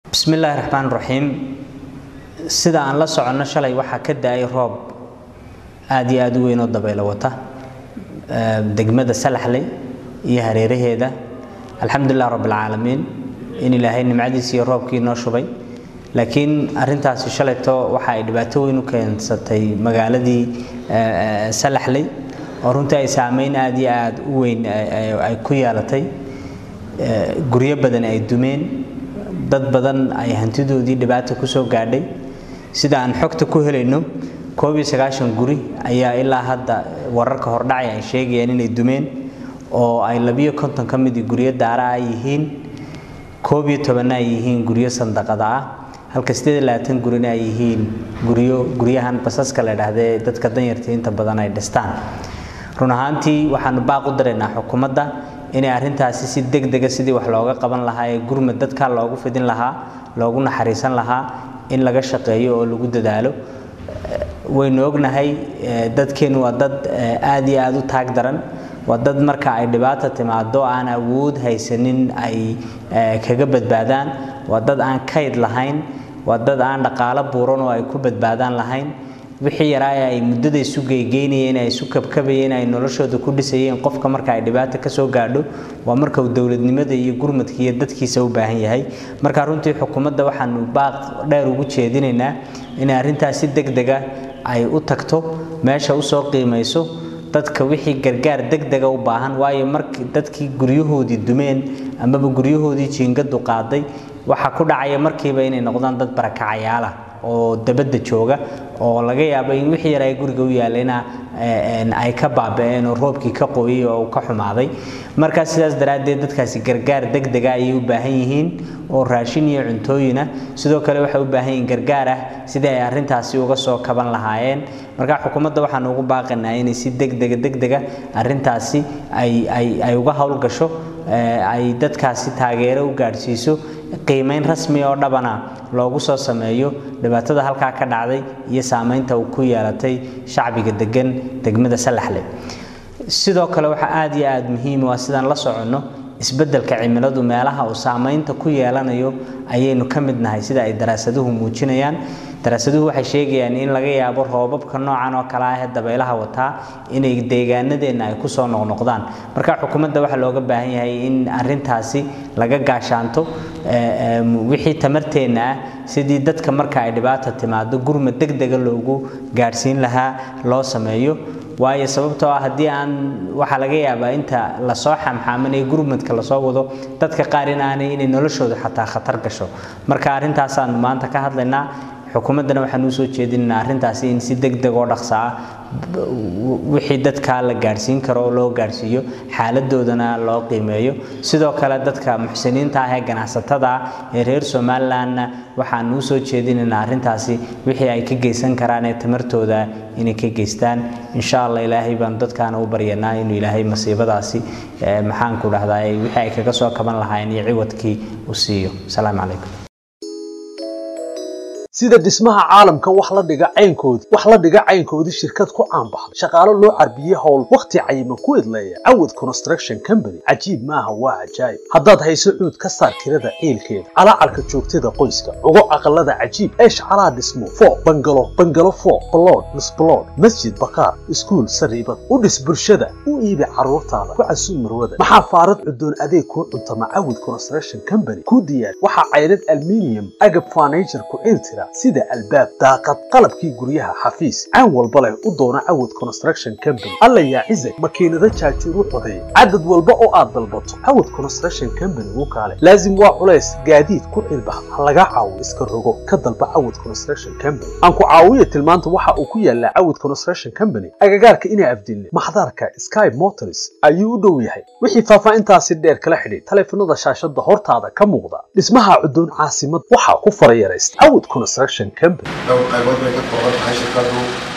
bismi illaahi raxmaan raxiim sida aan la soconno shalay waxaa ka da-ay roob aada iyo aada u weyn oo dabaylo wata degmada salaxley iyo hareeraheeda alxamdulilah rabbilcaalamiin in ilaahay nimcadiisa iyo roobkii noo shubay laakiin arintaasi shalayto waxa ay dhibaato weyn u keensatay magaaladii salaxley oo runtii ay saameyn aada iyo aada u weyn ay ku yeelatay guryo badan ay dumeen dad badan ay hantidoodii dhibaata kusoo gaadhay sida aan xogta ku helayno koob iyo sagaashan guri ayaa ilaa hadda wararka hordhacay ay sheegayaan inay dumeen oo ay labiyo konton ka midii guryo daara ah yihiin koob iyo tobanna ay yihiin guryo sandaqada ah halka sideed iyo labaatan gurina ay yihiin guryo guryahan basaska la idhaahdee dadka danyarta inta badan ay dhistaan run ahaantii waxaanu baaq u daraynaa xukuumadda inay arrintaasi si deg dega sidii wax looga qaban lahaa ee gurmad dadkaa loogu fidin lahaa loogu naxariisan lahaa in laga shaqeeyo oo lagu dadaalo waynu ognahay dadkeennu waa dad aada iyo aada u taag daran waa dad marka ay dhibaata timaado aan awood haysanin ay kaga badbaadaan waa dad aan kayd lahayn waa dad aan dhaqaalo buuran oo ay ku badbaadaan lahayn wixii yaraa ay muddada isu geygeynayeen ay isu kabkabayeen ay noloshooda ku dhisayeen qofka marka ay dhibaata kasoo gaadho waa marka uu dowladnimada iyo gurmadka iyo dadkiisa u baahan yahay marka runtii xukuumadda waxaanu baaq dheer ugu jeedinaynaa inay arrintaas si deg dega ay u tagto meesha usoo qiimayso dadka wixii gargaar deg dega u baahan waayo markii dadkii guryahoodii dumeen amaba guryahoodii jiingadu qaaday waxaa ku dhacaya markiiba inay noqdaan dad barakacayaala oo dabadda jooga oo laga yaabo in wixii yar ay guriga u yaallayna ay ka baaba-een oo roobkii ka qoyay oo ka xumaaday markaa sidaas daraaddeed dadkaasi gargaar deg dega ayay u baahan yihiin oo raashin iyo cuntooyina sidoo kale waxay u baahan yihiin gargaar ah sidii ay arrintaasi uga soo kaban lahaayeen marka xukuumadda waxaanu ugu baaqanaa inay si degdega degdega arrintaasi ay ay ay uga howlgasho ay dadkaasi taageero u gaadhsiiso qiimeyn rasmi oo dhabana loogu soo sameeyo dhibaatada halkaa ka dhacday iyo saameynta uu ku yeelatay shacbiga degan degmada salaxle sidoo kale waxaa aada iyo aada muhiim waa sidaan la soconno isbeddelka cimiladu meelaha uu saameynta ku yeelanayo ayaynu ka mid nahay sida ay daraasaduhu muujinayaan daraasaduhu waxay sheegayaan in laga yaabo roobabka noocan oo kale ah ee dabaylaha wataa inay deegaanadeenna ay kusoo noqnoqdaan marka xukuumadda waxaa looga baahan yahay in arrintaasi laga gaashaanto wixii tamarteenna ah sidii dadka marka ay dhibaata timaado gurmad deg dega loogu gaadhsiin lahaa loo sameeyo waayo sababtoo ah haddii aan waxaa laga yaabaa inta lasoo xamxaamanaya gurmadka lasoo wado dadka qaar in aanay inay noloshooda xataa khatar gasho marka arrintaasaan maanta ka hadlaynaa xukuumaddana waxaan usoo jeedinaynaa arrintaasi in si deg deg oo dhaqsa ah wixii dadkaa la gaadhsiin karo oo loo gaadhsiiyo xaaladoodana loo qiimeeyo sidoo kale dadka muxsiniinta ah ee ganacsatada ah ee reer somalilandna waxaan usoo jeedinaynaa arrintaasi wixii ay ka geysan karaan ee tamartooda inay ka geystaan insha allah ilaahay baan dadkaana u baryanaa inuu ilaahay masiibadaasi maxaanku dhahdaa wixii ay kaga soo kaban lahaayeen iyo ciwadkii u siiyo asalaamu calaykum sida dhismaha caalamka wax la dhiga caynkoodii wax la dhiga caynkoodii shirkad ku caanbaxday shaqaalo loo carbiyey howl wakhti cayiman ku idleeya cawad construction company cajiib maaha waa cajaayib haddaad hayso cuud ka saar kirada ciilkeeda calaacarka joogtada qoyska ugo aqalada cajiib eesh calaa dhismo foo bangalo bangalo foo balood misbalood masjid bakaar iskuul sariibad u dhis bulshada u iibi carruurtaada ku casuum marwada maxaa faarad cudoon adeeg kuu cuntama cawad construction company ku diyaar waxaa caydhad alminium agab furniture ku ciiltira sida albaab daaqad qalabkii guryaha xafiis caan walba leh u doona cawad construction company alla yaa cizag makiinada jaajuur u codeeya cadad walba oo aad dalbato cawad construction company u kaale laazim waa culays gaadiid ku cilbax ha laga caawo iska rogo ka dalba cawad construction company aan ku caawiya tilmaanta waxa uu ku yaalaa cawad construction company agagaarka inaa afdilne maxdarka sky motors ayuu u dhow yahay wixii faahfaahintaasi dheer kala xidhay taleefanada shaashada hortaada ka muuqda dhismaha cudoon caasimad waxaa ku farayaraysta cawad construction company dhowr qaybood bay ka kooban tahay shirkadu